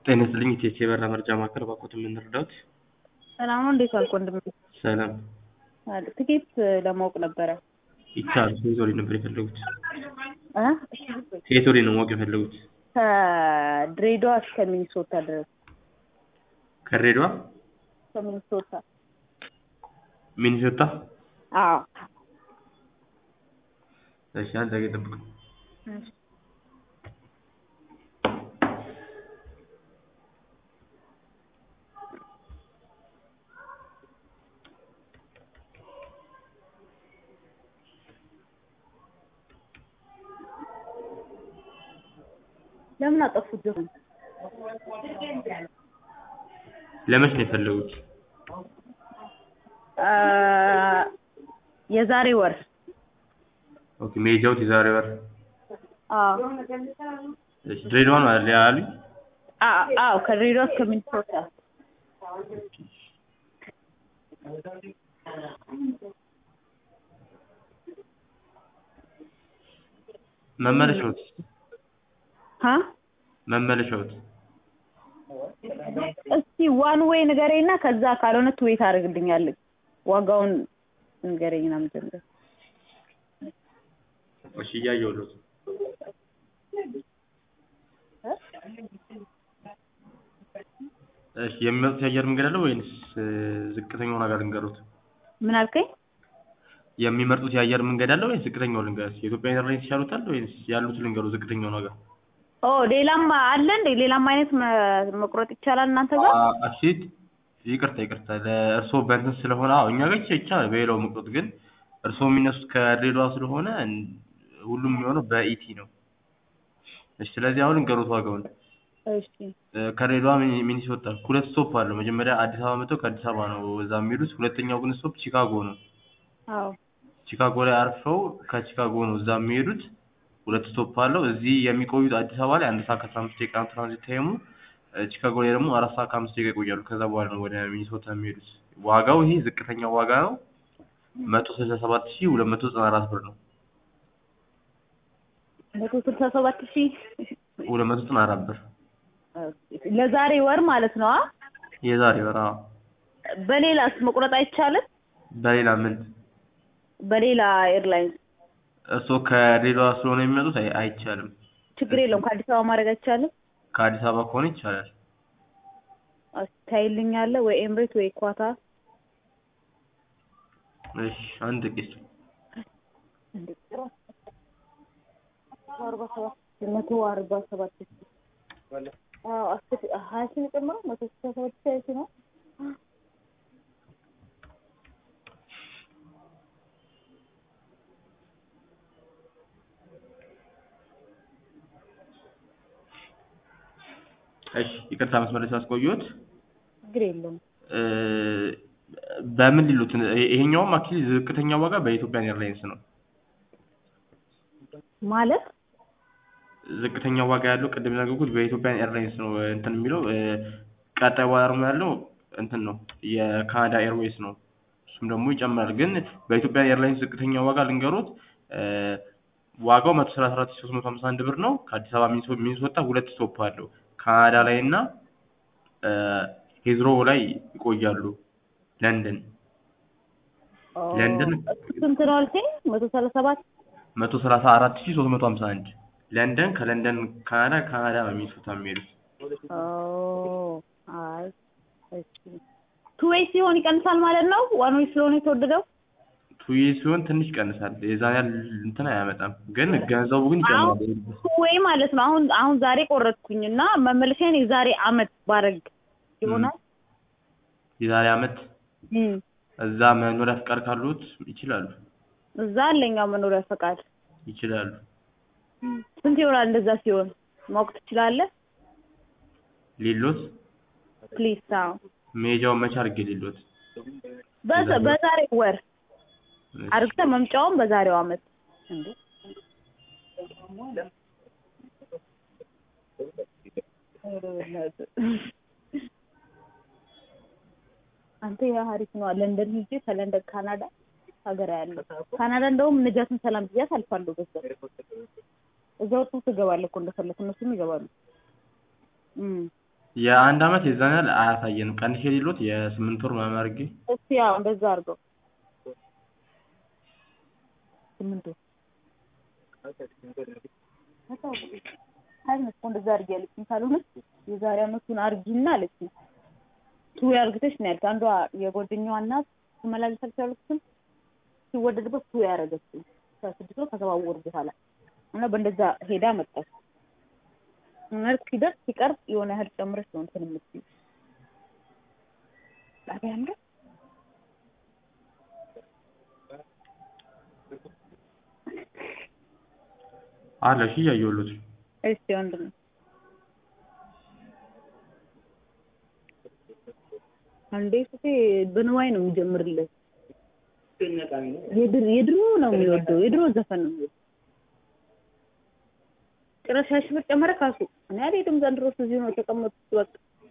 ጤና ይስጥልኝ ኢቲኤስ የበረራ መረጃ ማዕከል እባክዎትን ምን ልርዳዎት? ሰላም ነው። እንዴት ዋልክ ወንድሜ? ሰላም አለ ትኬት ለማወቅ ነበረ። ይቻላል። ከየት ወዴት ነበር የፈለጉት? እ ከየት ወዴት ነው ማወቅ የፈለጉት? ከድሬዳዋ እስከ ሚኒሶታ ድረስ ከድሬዳዋ ከሚኒሶታ። ሚኒሶታ? አዎ እሺ አንድ ደቂቃ ይጠብቁኝ። እሺ። ለምን አጠፉት? ዘፈን ለመች ነው የፈለጉት? አ የዛሬ ወር ኦኬ መሄጃዎት የዛሬ ወር። አዎ እሺ ድሬዳዋ ነው አይደል ያሉኝ? አ- አዎ ከድሬዳዋ እስከ ሚኒሶታ መመለሻዎት? ሀ መመለሻዎት? እስቲ ዋን ዌይ ንገረኝና ከዛ ካልሆነ ትዌት አድርግልኛለህ ዋጋውን ንገረኝና መጀመሪያ እሺ እያየሁልዎት። እሺ የሚመጡት የአየር መንገድ አለ ወይንስ ዝቅተኛውን ዋጋ ልንገሩት? ምን አልከኝ? የሚመርጡት የአየር መንገድ አለ ወይንስ ዝቅተኛውን ልንገሩት? የኢትዮጵያ ኤርላይንስ ይሻሉታል ወይንስ ያሉት ልንገሩ ዝቅተኛውን ዋጋ? ኦ ሌላም አለ እንዴ? ሌላም አይነት መ- መቁረጥ ይቻላል እናንተ ጋር? እሺ ይቅርታ ይቅርታ ለእርስዎ በእንትን ስለሆነ አዎ እኛ ጋር ይቻላል በሌላው መቁረጥ ግን እርስዎ የሚነሱት ከድሬዳዋ ስለሆነ እን- ሁሉም የሚሆነው በኢቲ ነው። እሺ ስለዚህ አሁን እንገሩት ዋጋውን እሺ እ ከድሬዳዋ ሚኒ- ሚኒሶታ ሁለት ስቶፕ አለው። መጀመሪያ አዲስ አበባ መጥተው ከአዲስ አበባ ነው እዛ የሚሄዱት። ሁለተኛው ግን ስቶፕ ቺካጎ ነው። አዎ ቺካጎ ላይ አርፈው ከቺካጎ ነው እዛ የሚሄዱት። ሁለት ስቶፕ አለው። እዚህ የሚቆዩት አዲስ አበባ ላይ አንድ ሰዓት ከአስራ አምስት ደቂቃ ነው ትራንዚት ታይሙ። እ ቺካጎ ላይ ደግሞ አራት ሰዓት ከአምስት ደቂቃ ይቆያሉ። ከዛ በኋላ ነው ወደ ሚኒሶታ የሚሄዱት። ዋጋው ይሄ ዝቅተኛው ዋጋ ነው። መቶ ስልሳ ሰባት ሺህ ሁለት መቶ ዘጠና አራት ብር ነው። መቶ ስልሳ ሰባት ሺህ ሁለት መቶ ዘጠና አራት ብር ለዛሬ ወር ማለት ነው። አ የዛሬ ወር። አዎ። በሌላስ መቁረጥ አይቻልም? በሌላ ምን በሌላ ኤርላይንስ እርስዎ ከድሬዳዋ ስለሆነ የሚመጡት አይ- አይቻልም። ችግር የለውም። ከአዲስ አበባ ማድረግ አይቻልም? ከአዲስ አበባ ከሆነ ይቻላል። ታይልኛለህ ወይ ኤምሬት ወይ ኳታር? እሺ አንድ ጥቂት አርባ ሰባት መቶ አርባ ሰባት ሺህ አዎ አስር ሀያ ሺህ ነው የጨመረው መቶ ስልሳ ሰባት ሺህ ሀያ ሺህ ነው። እሺ ይቅርታ መስመር ላይ ስላስቆየሁት ችግር የለውም። እ በምን ሊሉት ይ- ይሄኛውም አክቹዋሊ ዝቅተኛ ዋጋ በኢትዮጵያን ኤርላይንስ ነው። ማለት ዝቅተኛ ዋጋ ያለው ቅድም የነገርኩት በኢትዮጵያን ኤርላይንስ ነው እ እንትን የሚለው እ ቀጣይ ዋጋ ደግሞ ያለው እንትን ነው የካናዳ ኤርዌይስ ነው። እሱም ደግሞ ይጨምራል። ግን በኢትዮጵያን ኤርላይንስ ዝቅተኛ ዋጋ ልንገሩት እ ዋጋው መቶ ሰላሳ አራት ሺህ ሶስት መቶ ሀምሳ አንድ ብር ነው። ከአዲስ አበባ ሚኒሶ- ሚኒሶታ ሁለት ስቶፕ አለው። ካናዳ ላይ እና እ ሂዝሮ ላይ ይቆያሉ። ለንደን ለንደን እሱ ስንት ነው አልከኝ? መቶ ሰላሳ ሰባት መቶ ሰላሳ አራት ሺህ ሶስት መቶ ሀምሳ አንድ ለንደን ከለንደን ካናዳ ካናዳ በሚኒሶታ የሚሄዱት ኦ አይ እሺ ቱ ዌይ ሲሆን ይቀንሳል ማለት ነው። ዋን ዌይ ስለሆነ የተወደደው ቱዬ ሲሆን ትንሽ ይቀንሳል። የዛን ያህል እንትን አያመጣም፣ ግን ገንዘቡ ግን አሁን ይጨምራል። ቱ ዌይ ማለት ነው። አሁን አሁን ዛሬ ቆረጥኩኝ እና መመለሻዬን የዛሬ አመት ባረግ ይሆናል። የዛሬ አመት እም እዛ መኖሪያ ፍቃድ ካሉት ይችላሉ እዛ አለኛው መኖሪያ ፈቃድ ይችላሉ። ስንት ይሆናል? እንደዛ ሲሆን ማወቅ ትችላለህ? ሌሎት ፕሊዝ አዎ መሄጃውን መቼ አድርጌ ሌሎት በዛ- በዛሬ ወር አርግተህ መምጫውን በዛሬው አመት እንዴ አንተ ያ ሀሪፍ ነው። ለንደን ሂጄ ከለንደን ካናዳ ሀገር ያለው ካናዳ እንደውም ነጃትን ሰላም ብያት አልፋለሁ። በዛ እዛ ወጥቶ ትገባለህ እኮ እንደፈለክ እነሱም ይገባሉ። እም የአንድ አመት የዛን ያህል አያሳየንም። ቀንሼ የሌሎት የስምንት ወር ምናምን አድርጌ እስቲ ያው እንደዛ አድርገው ስምንት ወር አይነት እንደዛ አድርጊ ያለችኝ ካልሆነ የዛሬ አመቱን አርጊና አለችኝ። ቱ ያርግተሽ ነው ያልኩት። አንዷ የጓደኛዋ እናት ትመላለሳለች ያልኩትም ሲወደድበት ቱ ያደረገችው ከስድስት ወር ከሰባት ወር በኋላ እና በእንደዛ ሄዳ መጣች። መልክ ሲደርስ ሲቀርብ የሆነ ያህል ጨምረሽ ነው እንትን የምትይው ጣቢያ እንደ አለ እሺ እያየሁሎት ነው። እስቲ ወንድም አንዴ ስቴ በንዋይ ነው የሚጀምርለት የድሮ የድሮ ነው የሚወደው የድሮ ዘፈን ነው የሚወደው ጭራሽ ሺህ ብር ጨመረ ካሱ እኔ አልሄድም ዘንድሮ እዚሁ ነው የተቀመጡት በቃ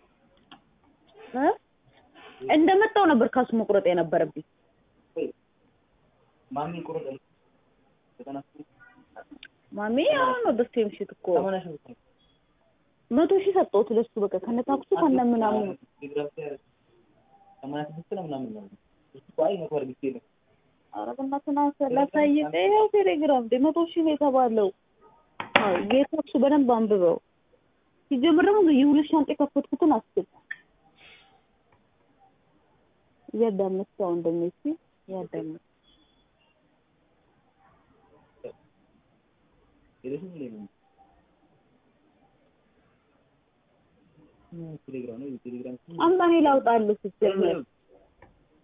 እ እንደመጣው ነበር ካሱ መቁረጥ የነበረብኝ ማሚ አሁን ነው ደስ የምሽት እኮ መቶ ሺህ ሰጠሁት ለሱ በቃ ከነ ታክሱ ከነ ምናምኑ ኧረ በእናትህ ና ላሳይህ ይኸው ቴሌግራም እንደ መቶ ሺህ ነው የተባለው አዎ የታክሱ በደንብ አንብበው ሲጀምር ደግሞ የሁለት ሻንጣ የከፈትኩትን አስብ እያዳመጥክ አሁን ደግሞ እስኪ እያዳመጥክ አምጣ እኔ ላውጣልህ ስትጀምር